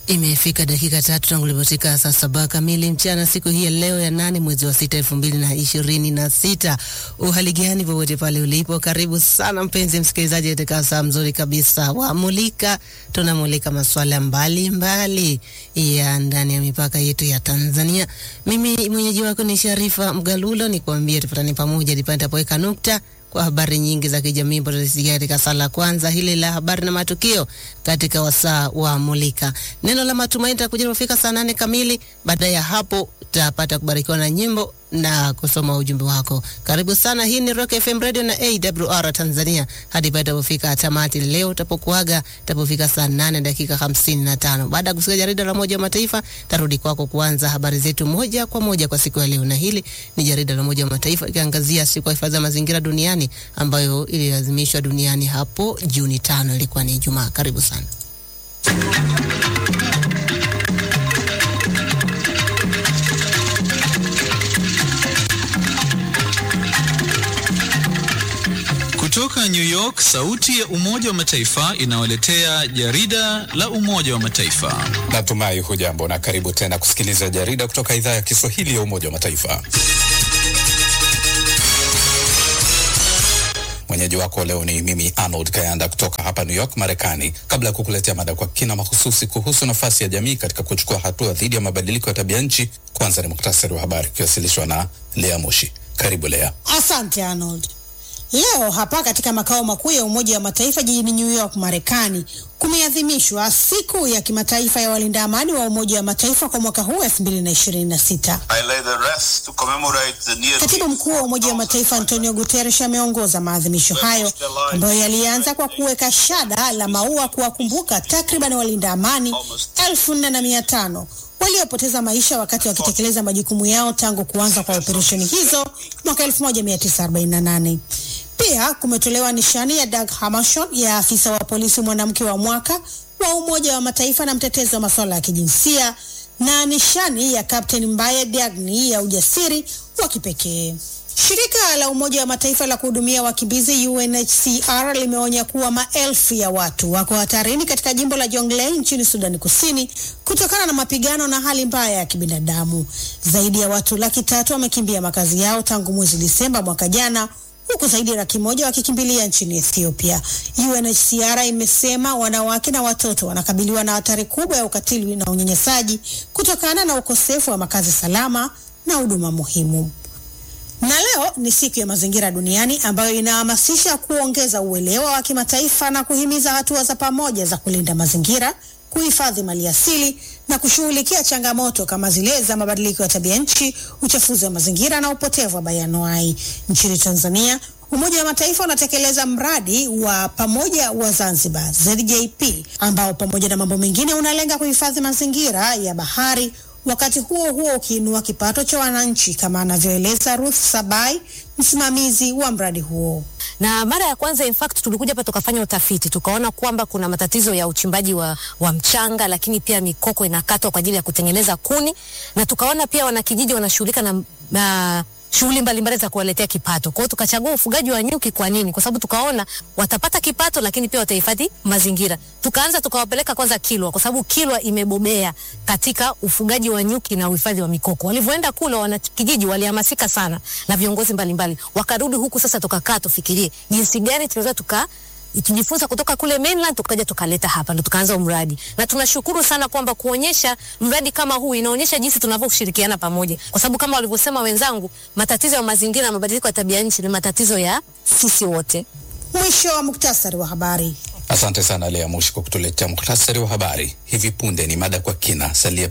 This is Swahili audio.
Imefika dakika tatu tangu ilipotika saa saba kamili mchana siku hii ya leo ya nane mwezi wa sita elfu mbili na ishirini na sita. Uhali gani popote pale ulipo, karibu sana mpenzi msikilizaji katika saa mzuri kabisa wa Mulika. Tunamulika masuala mbalimbali ya ndani ya mipaka yetu ya Tanzania. Mimi mwenyeji wako ni Sharifa Mgalulo, ni kuambia tupatane pamoja nipate tapoweka nukta kwa habari nyingi za kijamii ambazo tutasikia katika saa la kwanza hili la habari na matukio katika wasaa wa Mulika. Neno la matumaini takuja kufika saa nane kamili. Baada ya hapo utapata kubarikiwa na nyimbo na kusoma ujumbe wako. Karibu sana. Hii ni Rock FM Radio na AWR Tanzania hadi pale tapofika tamati leo tapokuaga tapofika saa nane dakika hamsini na tano. Baada ya kusikia jarida la Umoja wa Mataifa, tarudi kwako kuanza habari zetu moja kwa moja kwa siku ya leo, na hili ni jarida la Umoja wa Mataifa ikiangazia siku ya hifadhi ya mazingira duniani ambayo iliadhimishwa duniani hapo Juni tano, ilikuwa ni Ijumaa. Karibu sana. Kutoka New York, sauti ya Umoja wa Mataifa inawaletea jarida la Umoja wa Mataifa. Natumai hujambo na karibu tena kusikiliza jarida kutoka idhaa ya Kiswahili ya Umoja wa Mataifa. Mwenyeji wako leo ni mimi Arnold Kayanda kutoka hapa New York, Marekani. Kabla ya kukuletea mada kwa kina mahususi kuhusu nafasi ya jamii katika kuchukua hatua dhidi ya mabadiliko ya tabia nchi, kwanza ni muktasari wa habari ukiwasilishwa na Lea Mushi. Karibu Lea. Asante Arnold. Leo hapa katika makao makuu ya Umoja wa Mataifa jijini New York, Marekani, kumeadhimishwa siku ya kimataifa ya walinda amani wa Umoja wa Mataifa kwa mwaka huu 2026. Katibu mkuu wa Umoja wa Mataifa Antonio Guterres ameongoza maadhimisho hayo ambayo yalianza kwa kuweka shada la maua kuwakumbuka takriban walinda amani elfu nne na mia tano waliopoteza maisha wakati wakitekeleza majukumu yao tangu kuanza kwa operesheni hizo mwaka 1948. Pia kumetolewa nishani ya Dag Hammarskjöld ya afisa wa polisi mwanamke wa mwaka wa Umoja wa Mataifa na mtetezi wa masuala ya kijinsia na nishani ya Captain Mbaye Diagne ya ujasiri wa kipekee. Shirika la Umoja wa Mataifa la kuhudumia wakimbizi UNHCR limeonya kuwa maelfu ya watu wako hatarini katika jimbo la Jonglei nchini Sudani Kusini kutokana na mapigano na hali mbaya ya kibinadamu. Zaidi ya watu laki tatu wamekimbia makazi yao tangu mwezi Disemba mwaka jana huku zaidi ya laki moja wakikimbilia nchini Ethiopia. UNHCR imesema wanawake na watoto wanakabiliwa na hatari kubwa ya ukatili na unyanyasaji kutokana na ukosefu wa makazi salama na huduma muhimu. Na leo ni siku ya mazingira duniani ambayo inahamasisha kuongeza uelewa wa kimataifa na kuhimiza hatua za pamoja za kulinda mazingira, kuhifadhi maliasili na kushughulikia changamoto kama zile za mabadiliko ya tabia nchi, uchafuzi wa mazingira na upotevu wa bayanuai. Nchini Tanzania, Umoja wa Mataifa unatekeleza mradi wa pamoja wa Zanzibar ZJP, ambao pamoja na mambo mengine unalenga kuhifadhi mazingira ya bahari wakati huo huo ukiinua kipato cha wananchi kama anavyoeleza Ruth Sabai, msimamizi wa mradi huo. Na mara ya kwanza in fact tulikuja hapa tukafanya utafiti tukaona kwamba kuna matatizo ya uchimbaji wa, wa mchanga, lakini pia mikoko inakatwa kwa ajili ya kutengeneza kuni, na tukaona pia wanakijiji wanashughulika na, na shughuli mbalimbali za kuwaletea kipato. Kwa hiyo tukachagua ufugaji wa nyuki. Kwa nini? Kwa sababu tukaona watapata kipato, lakini pia watahifadhi mazingira. Tukaanza tukawapeleka kwanza Kilwa, kwa sababu Kilwa imebobea katika ufugaji wa nyuki na uhifadhi wa mikoko. Walivyoenda kule, wanakijiji walihamasika sana na viongozi mbalimbali, wakarudi huku. Sasa tukakaa tufikirie jinsi gani tunaweza tuka tujifunza kutoka kule mainland tukaja tukaleta hapa, ndo tukaanza mradi, na tunashukuru sana kwamba kuonyesha mradi kama huu inaonyesha jinsi tunavyoshirikiana pamoja, kwa sababu kama walivyosema wenzangu, matatizo ya mazingira na mabadiliko ya tabia nchi ni matatizo ya sisi wote. Mwisho wa muktasari wa habari. Asante sana Lea Mushi kwa kutuletea muktasari wa habari. Hivi punde ni mada kwa kina. Salia